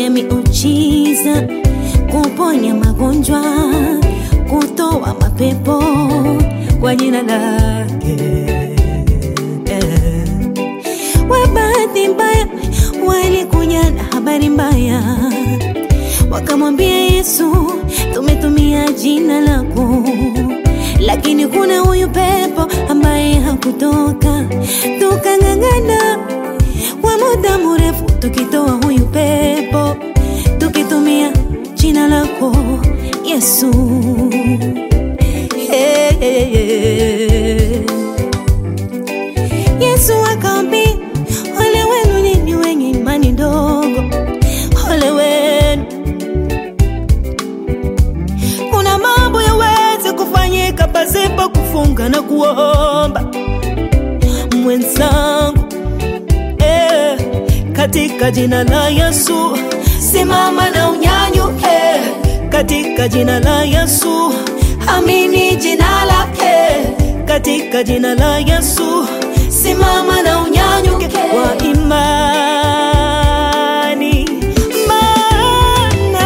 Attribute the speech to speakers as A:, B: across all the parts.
A: kufanya miujiza, kuponya magonjwa, kutoa mapepo kwa jina lake. Eh. Wa bahati mbaya walikuja na habari mbaya, wakamwambia Yesu, tumetumia jina lako, lakini kuna huyu pepo ambaye hakutoka. Tukang'ang'ana kwa muda mrefu tukitoa huyu pepo, tukitumia jina lako Yesu. Hey, hey, hey. Yesu akaambia, ole wenu nyinyi wenye imani ndogo, ole wenu. Kuna mambo yaweze kufanyika pasipo kufunga na kuomba, mwenzangu eh, katika jina la Yesu simama na unyanyuke, katika jina la Yesu amini jina lake, katika jina la Yesu simama na unyanyuke kwa imani, maana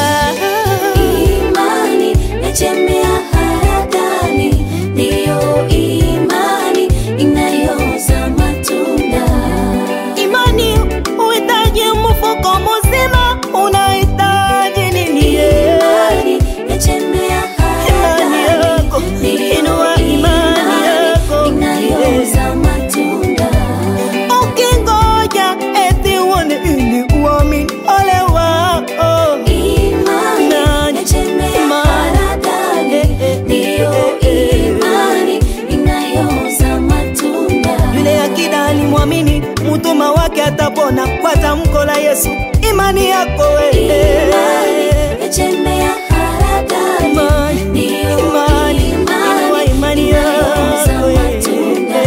B: Imani yachemea haradani, ndiyo imani inayozaa matunda.
A: imani uhitaji mfuko mzima, unahitaji nini?
B: Imani yachemea
A: Imani yako,
B: haradani, ndiyo
A: inua imani yako.
B: inayozaa matunda.
A: Ukingoja eti uone ili uamini, ole wako.
B: Imani
A: Imani,
B: yachemea
A: imani,
B: haradani,
A: eh, eh,
B: ndiyo
A: eh, eh,
B: imani inayozaa matunda.
A: Yule akida alimwamini mtuma wake atapona kwa tamko la Yesu. Imani yako wewe
B: Imani yachemea haradani,
A: Imani,
B: ndiyo
A: imani, inua imani
B: inayozaa
A: yako
B: matunda.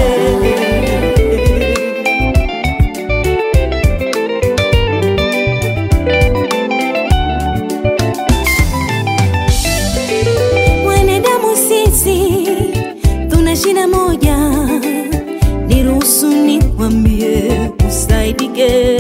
A: Wanadamu sisi tuna shida moja, niruhusu nikwambie usaidike.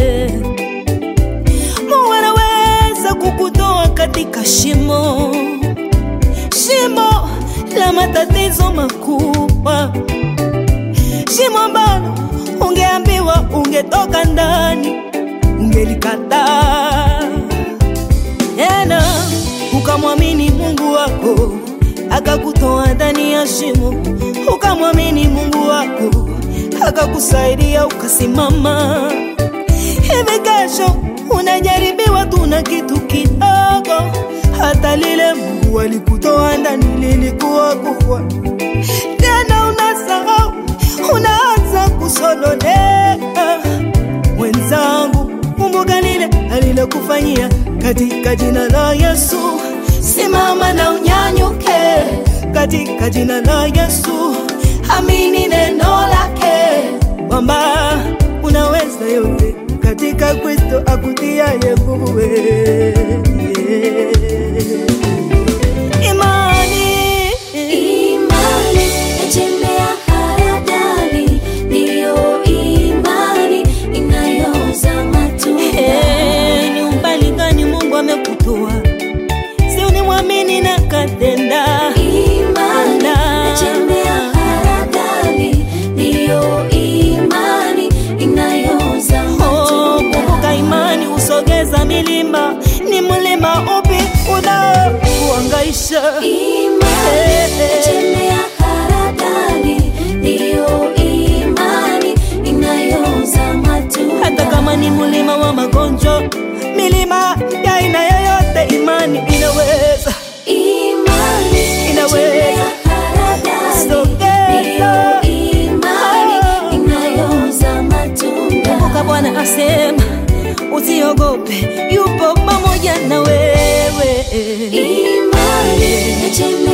A: Mungu anaweza kukutoa katika shimo, shimo la matatizo makubwa, shimo ambalo ungeambiwa ungetoka ndani, ungelikataa tena ukamwamini Mungu wako akakutoa ndani ya shimo, ukamwamini Mungu wako akakusaidia ukasimama. Hivi kesho unajaribiwa tu na kitu kidogo, hata lile Mungu alikutoa ndani lilikuwa kubwa, tena unasahau, unaanza kusononeka mwenzangu, kumbuka lile alilokufanyia katika jina la Yesu. Simama na unyanyuke katika jina la Yesu, amini neno lake kwamba unaweza yote katika Kristo akutiaye nguvu. Imani
B: Imani yachemea haradani, ndiyo imani inayozaa matunda.
A: Eh, ni umbali gani Mungu amekutoa? Si unimwamini na katenda.
B: Imani
A: Ala.
B: yachemea haradani, ndiyo imani inayozaa
A: Oh,
B: matunda.
A: kumbuka imani usogeza milima. Ni mlima upi unaokuhangaisha?
B: Imani yachemea haradani, ndiyo imani inayozaa matunda.
A: Hata kama ni mlima wa magonjwa, milima ya aina yoyote, imani inaweza
B: Imani
A: Inaweza.
B: yachemea haradani,
A: Sogeza.
B: ndiyo imani
A: Ah.
B: inayozaa matunda.
A: Kumbuka Bwana asema usiogope, yupo pamoja na wewe.
B: Imani yachemea